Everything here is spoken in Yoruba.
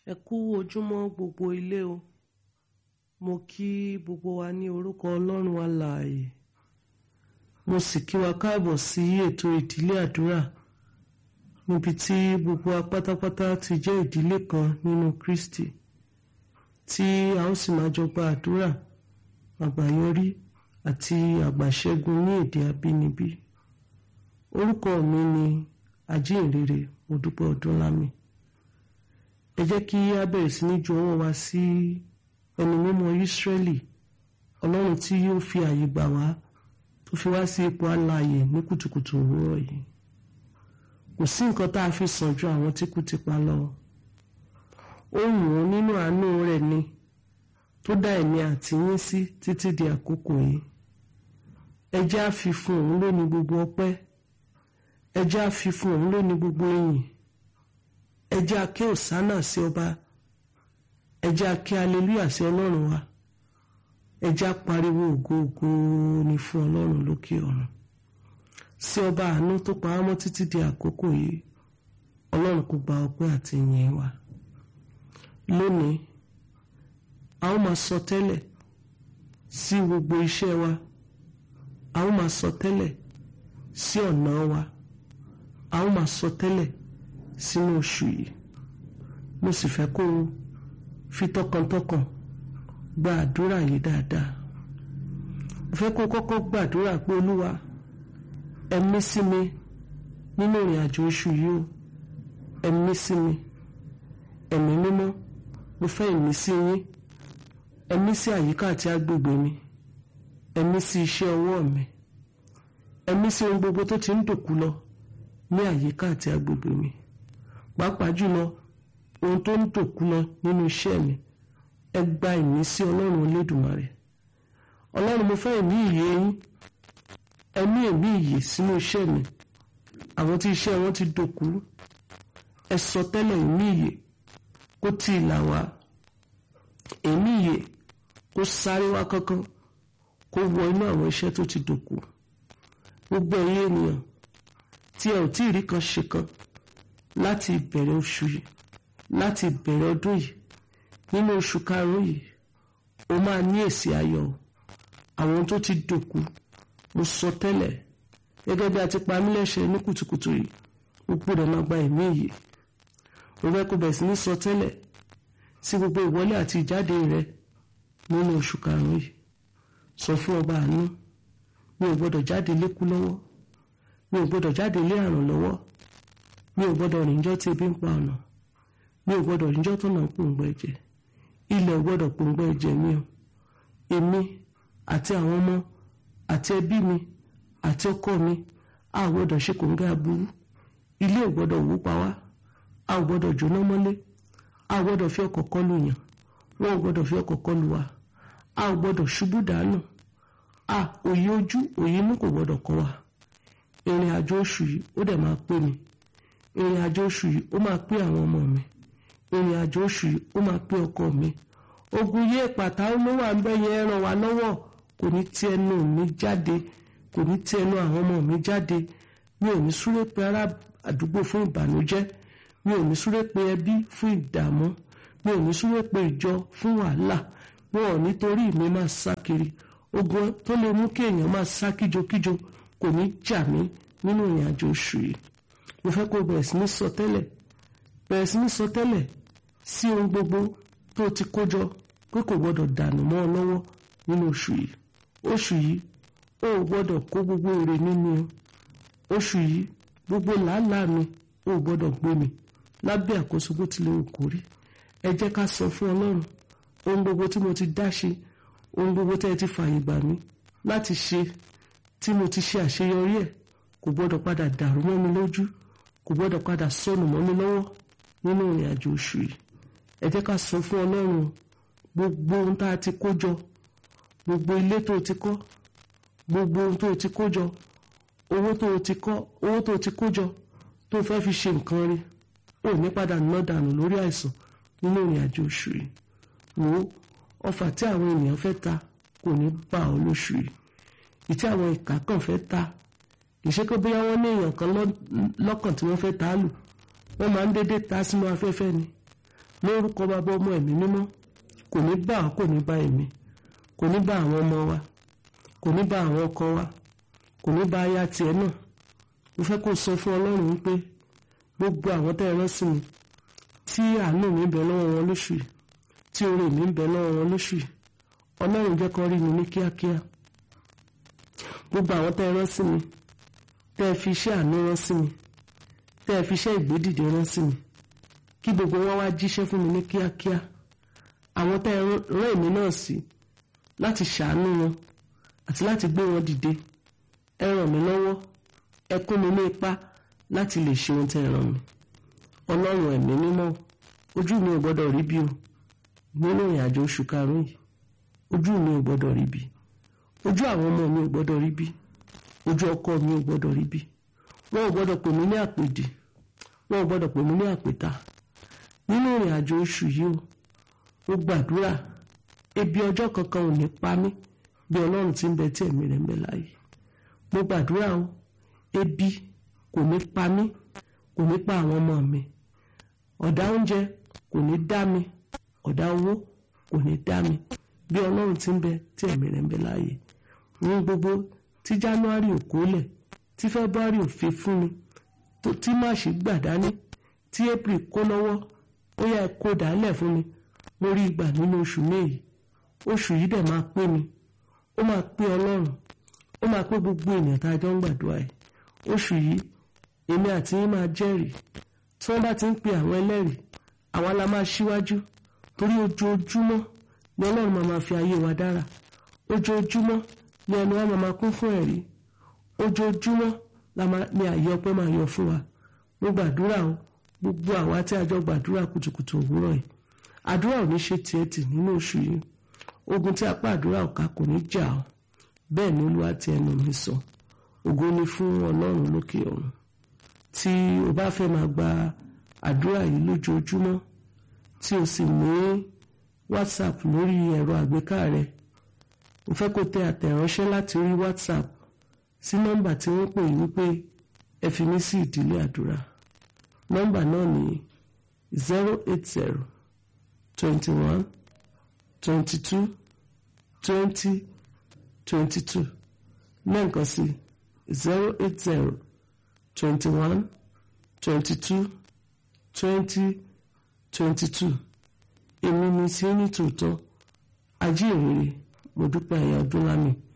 ẹ kú ojúmọ́ gbogbo ilé o mo kí gbogbo wa ní orúkọ ọlọ́run alààyè mo sì kí wa káàbọ̀ sí ètò ìdílé àdúrà níbi tí gbogbo wa pátápátá ti jẹ́ ìdílé kan nínú Kristi tí a ó sì máa jọ gba àdúrà àgbáyọrí àti àgbàṣẹ́gun ní èdè abínibí orúkọ mi ni ajínrere Modúpẹ́ Ọdúnlámì ẹ jẹ́ kí a bẹ̀rẹ̀ sí ní ju ọwọ́ wa sí ẹni mímọ́ Ísírẹ́lì ọlọ́run tí yóò fi àyè gbà wá tó fi wá sí ipò alààyè ní kùtùkùtù òwúrọ̀ yìí kò sí nǹkan tá a fi sàn ju àwọn tí kú ti pa lọ ó wù ú nínú àánú rẹ̀ ni tó dá ẹ̀mí àti yín sí títí di àkókò yìí ẹ jẹ́ á fi fún òun lónìí gbogbo ọpẹ́ ẹ jẹ́ á fi fún òun lónìí gbogbo ìyìn ẹ jẹ́ á ké òsánà sí ọba ẹ jẹ́ á ké aleluya sí ọlọ́run wa ẹ jẹ́ á pariwo ògo ògo ni fún ọlọ́run lókè ọ̀run sí ọba àánú tó pa á mọ́ títí di àkókò yìí ọlọ́run kò gba ọpẹ́ àti ìyìn wa lónìí a ó máa sọ tẹ́lẹ̀ sí gbogbo iṣẹ́ wa a ó máa sọ tẹ́lẹ̀ sí ọ̀nà wa a ó máa sọ tẹ́lẹ̀ sínú oṣù yìí mo sì fẹ́ kó o fi tọkàntọkàn gba àdúrà yìí dáadáa mo fẹ́ kó o kọ́kọ́ gbàdúrà pé olúwa ẹ̀mí sí mi nínú ìrìn àjò oṣù yìí o ẹ̀mí sí mi ẹ̀mí mímọ́ mo fẹ́ ẹ̀mí sí yín ẹ̀mí sí àyíká àti agbègbè mi ẹ̀mí sí iṣẹ́ ọwọ́ mi ẹ̀mí sí ohun gbogbo tó ti ń dòkú lọ ní àyíká àti agbègbè mi pàápàá jùlọ ohun tó ń dòkú lọ nínú iṣẹ́ mi ẹ gba ìmísí ọlọ́run olódùmarè ọlọ́run mo fẹ́ ẹ̀mí ìyè yín ẹ̀mí ẹ̀mí ìyè sínú iṣẹ́ mi àwọn tí iṣẹ́ wọn ti dòkú ẹ sọ tẹ́lẹ̀ ẹ̀mí ìyè kó tí ì là wá ẹ̀mí ìyè kó sáré wá kankan kó wọ inú àwọn iṣẹ́ tó ti dòkú gbogbo ẹ̀yin ènìyàn tí ẹ ò tí ì rí kan ṣe kan láti ìbẹ̀rẹ̀ oṣù yìí láti ìbẹ̀rẹ̀ ọdún yìí nínú oṣù karùn-ún yìí o máa ní èsì ayọ̀ àwọn tó ti dòkú mo sọ tẹ́lẹ̀ gẹ́gẹ́ bí a ti pa mí lẹ́sẹ̀ ní kùtùkùtù yìí ó gbọ́dọ̀ máa gba ẹ̀mí yìí mo fẹ́ kó bẹ̀rẹ̀ sí ní sọ tẹ́lẹ̀ sí gbogbo ìwọlé àti ìjáde rẹ nínú oṣù karùn-ún yìí sọ fún ọba àánú mi ò gbọ́dọ̀ jáde lékú lọ́wọ́ mi ò gbọ́dọ̀ jáde lé àrùn lọ́wọ́ mi ò gbọ́dọ̀ rìnjọ́ tí ebi ń pa ọ̀nà mi ò gbọ́dọ̀ rìnjọ́ tó nà ń pòǹgbọ́ ẹ̀jẹ̀ ilẹ̀ ò gbọ́dọ̀ pòǹgbọ́ ẹ̀jẹ̀ mi o èmi àti àwọn ọmọ àti ẹbí mi àti ọkọ mi a ò gbọ́dọ̀ ṣe kòǹgẹ́ aburú ilé ò gbọ́dọ̀ wó pa wá a ò gbọ́dọ̀ jóná mọ́lé a ò gbọ́dọ̀ fi ọkọ̀ kọlù yàn wọn ò gbọ́dọ̀ fi ọkọ̀ kọlù wa a ò gbọ́dọ̀ ṣubú dànù a òye ojú òye inú kò gbọ́dọ̀ kọ wa ìrìn àjò oṣù yìí ó dẹ̀ máa pé mi ìrìn àjò oṣù yìí ó máa pé àwọn ọmọ mi ìrìn àjò oṣù yìí ó máa pé ọkọ mi ogun yé pàtà olówó àbẹ́yẹ ràn wá lọ́wọ́ kò ní tí ẹnu mi jáde kò ní tí ẹnu àwọn ọmọ mi jáde mi ò ní súré pé ará àdúgbò fún ìbànújẹ́ mi ò ní súré pé ẹbí fún ìdààmú mi ò ní súré pé ìjọ fún wàhálà wọn ò ní torí mi máa sá kiri ogun tó lè mú kí èèyàn máa sá kíjokíjo kò ní jà mí nínú ìrìn àjò oṣù yìí mo fẹ́ kó bẹ̀rẹ̀ sí ní sọ tẹ́lẹ̀ bẹ̀rẹ̀ sí ní sọ tẹ́lẹ̀ sí ohun gbogbo tó ti kó jọ pé kò gbọ́dọ̀ dànù mọ́ ọ lọ́wọ́ nínú oṣù yìí oṣù yìí ó gbọ́dọ̀ kó gbogbo èrè nínú oṣù yìí gbogbo làálàá mi ó gbọ́dọ̀ gbé mi lábẹ́ àkóso bó tilẹ̀ wù kó rí ẹ jẹ́ ká sọ fún ọlọ́run ohun gbogbo tí mo ti dá ṣe ohun gbogbo tẹ́ ẹ ti fààyè gbà mí láti ṣe tí mo ti ṣe àṣeyọrí ẹ̀ kò gbọ́dọ̀ padà dàrú mọ́ mi lójú kò gbọ́dọ̀ padà sọnù mọ́ mi lọ́wọ́ nínú ìrìn àjò oṣù yìí ẹ jẹ́ ká sọ fún ọlọ́run gbogbo ohun tá a ti kó jọ gbogbo ilé tó ti kọ́ gbogbo ohun tó ti kó jọ owó tó ti kọ́ owó tó ti kó jọ tó fẹ́ fi ṣe nǹkan rí ò ní padà ná dànù lórí àìsàn nínú ìrìn àjò oṣù yìí wò ó ọfà tí àwọn ènìyàn fẹ́ ta kò ní bá ọ lóṣù yìí ìtí àwọn ìkà kan fẹ́ ta ìṣe pé bóyá wọ́n ní èèyàn kan lọ́kàn tí wọ́n fẹ́ ta á lù wọ́n máa ń dédé ta sínú afẹ́fẹ́ ni lórúkọ bàbá ọmọ ẹ̀mí mímọ́ kò ní bá ọ kò ní bá èmi kò ní bá àwọn ọmọ wa kò ní bá àwọn ọkọ wa kò ní bá aya tiẹ̀ náà mo fẹ́ kó sọ fún ọlọ́run wípé gbogbo àwọn tẹ́ ẹ rán sí mi tí àánú mi ń bẹ lọ́wọ́ wọn lóṣù yìí tí oore mi ń bẹ lọ́wọ́ wọn lóṣù yìí ọlọ́run jẹ́ kó rí mi ní kíákíá gbogbo àwọn tẹ́ ẹ rán sí mi tẹ́ ẹ fi iṣẹ́ àánú rán sí mi tẹ́ ẹ fi iṣẹ́ ìgbédìde rán sí mi kí gbogbo wọn wá jíṣẹ́ fún mi ní kíákíá àwọn tẹ́ ẹ rán èmi náà sí láti ṣàánú wọn àti láti gbé wọn dìde ẹ ràn mí lọ́wọ́ ẹ kún mi ní ipá láti lè ṣe ohun tẹ́ ẹ ràn mí ọlọ́run ẹ̀mí mímọ́ ojú mi ò gbọ́dọ̀ rí bí o nínú ìrìn àjò oṣù karùn-ún yìí ojú mi ò gbọ́dọ̀ rí bí ojú àwọn ọmọ mi ò gbọ́dọ̀ rí bí ojú ọkọ mi ò gbọ́dọ̀ rí bí wọn ò gbọ́dọ̀ pè mí ní àpèdè wọn ò gbọ́dọ̀ pè mí ní àpèta nínú ìrìn àjò oṣù yìí o ó gbàdúrà ebi ọjọ́ kankan ò ní pa mí bí ọlọ́run ti ń bẹ tí ẹ̀mí rẹ̀ ń bẹ láàyè mo gbàdúrà o ebi kò ní pa mí kò ní pa àwọn ọmọ mi ọ̀dá oúnjẹ kò ní dá mi ọ̀dá owó kò ní dá mi bí ọlọ́run ti ń bẹ tí ẹ̀mí rẹ̀ ń bẹ láàyè ní gbogbo tí january ò kólẹ̀ tí february ò fi fún mi tí march gbà dání tí april kó lọ́wọ́ ó yẹ kó dálẹ̀ fún mi mo rí ìgbà nínú oṣù méyì oṣù yìí dẹ̀ máa pé mi ó máa pé ọlọ́run ó máa pé gbogbo ènìyàn tá a jọ ń gbàdúrà ẹ̀ oṣù yìí èmi àti yín máa jẹ́rìí tí wọ́n bá ti ń pe àwọn ẹlẹ́rìí àwa la máa ṣíwájú torí ojoojúmọ́ ni ọlọ́run máa máa fi ayé wa dára ojoojúmọ́ ni ẹnu wa máa máa kún fún ẹ̀rí ojoojúmọ́ ni àyè ọpẹ́ máa yọ fún wa mo gbàdúrà o gbogbo àwa tí a jọ gbàdúrà kùtùkùtù òwúrọ̀ yìí àdúrà ò ní ṣe tiẹ̀ tì nínú oṣù yìí ogun tí apá àdúrà ọ̀ka kò ní jà ọ́ bẹ́ẹ̀ ni olúwa ti ẹnu mi sọ ògo ni fún ọlọ́run lókè ọ̀run tí o bá fẹ́ máa gba àdúrà yìí lójoojúmọ́ tí o sì ní whatsapp lórí ẹ̀rọ àgbéká rẹ mo fẹ́ kó tẹ àtẹ̀ránṣẹ́ láti orí whatsapp sí nọ́mbà tí wọ́n pè wípé ẹ fi mí sí ìdílé àdúrà nọ́mbà náà ní zero eight zero twenty one twenty two twenty twenty two lẹ́ǹkan sí zero eight zero twenty one twenty two twenty twenty two èmi ni sí ní tòótọ́ ajíhìnrere mo dúpẹ́ ẹ̀yà ọdún lámì